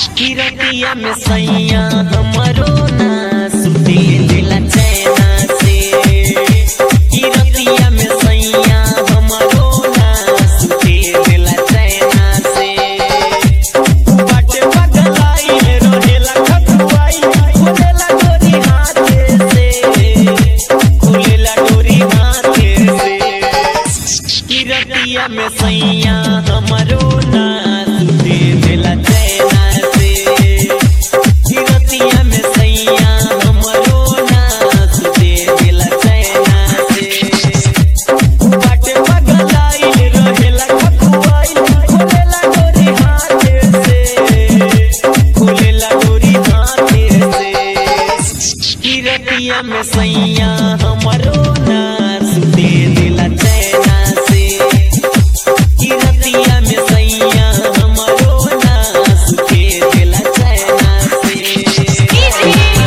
किरतिया में सैया हमरो ना सुते दिला चैना से किरतिया में सैया हमरो ना सुते दिला चैना से बाटे बगलाई रहेला खतुआई खुलेला डोरी हाथे से खुलेला डोरी हाथे से किरतिया में सैया हमरो ना सुते दिला चैना से किरतिया में सैया हमरो ना सुते दिला चैना से बाटे बगलाई रहेला खतुआई खुलेला डोरी हाथे से खुलेला डोरी हाथे से किरतिया में सैया हमरो ना सुते दिला चैना से किरतिया में सैया हमरो ना सुते दिला चैना से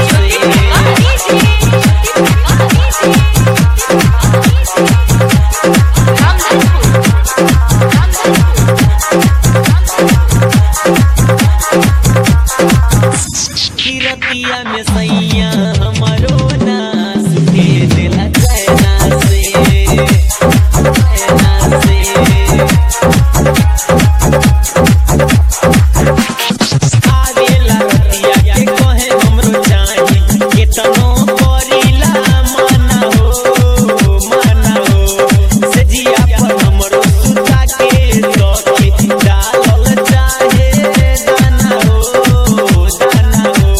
किरतिया में सैया हमरो ना सुते दिला चैना से चैना से आवेला रतिया के कहे हमरो चाही केतनो करिला मना हो मना हो से जिया पर हमरो सुता के सखी डालल चाहे दाना हो दाना हो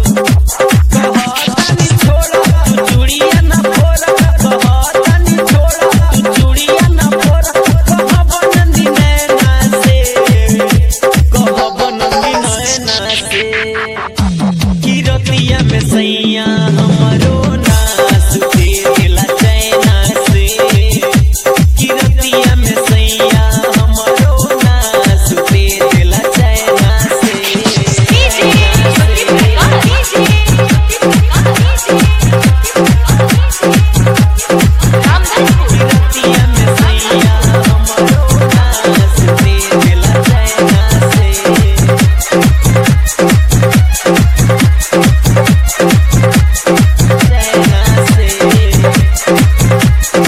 कहतानी छोड़ा तू चूड़िया ना फोड़ा कहतानी छोड़ा तू चूड़िया ना फोड़ा कहब नंदी नैना से कहब नंदी नैना से किरतिया में सैया हमरो ना सुते दिला चैना से किरतिया में सैया हमरो ना सुते दिला चैना किरतिया में सैया हमरो ना सुते दिला चैना से चैना से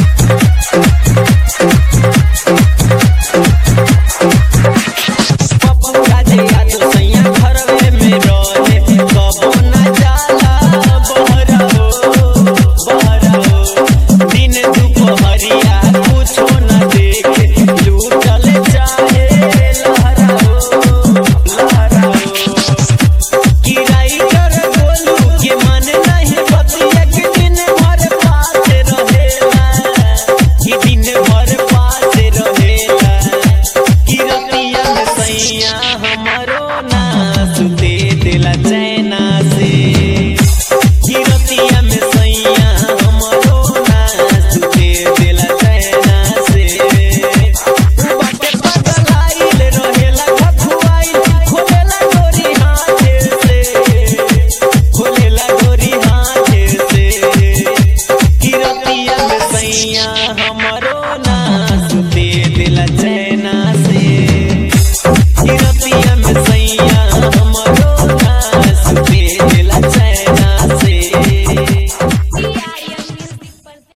पप्पा जे याद सैया घरवे में रहे कबो न जाला बहरा हो बहरा हो दिन दुपहरिया कुछो न देखे लूटल चाहे लहरा हो लहरा हो किराई कर बोलू के मन नहीं बतिया के दिन भर पास रहेला कि दिन भर पास रहेला किरतिया में सैया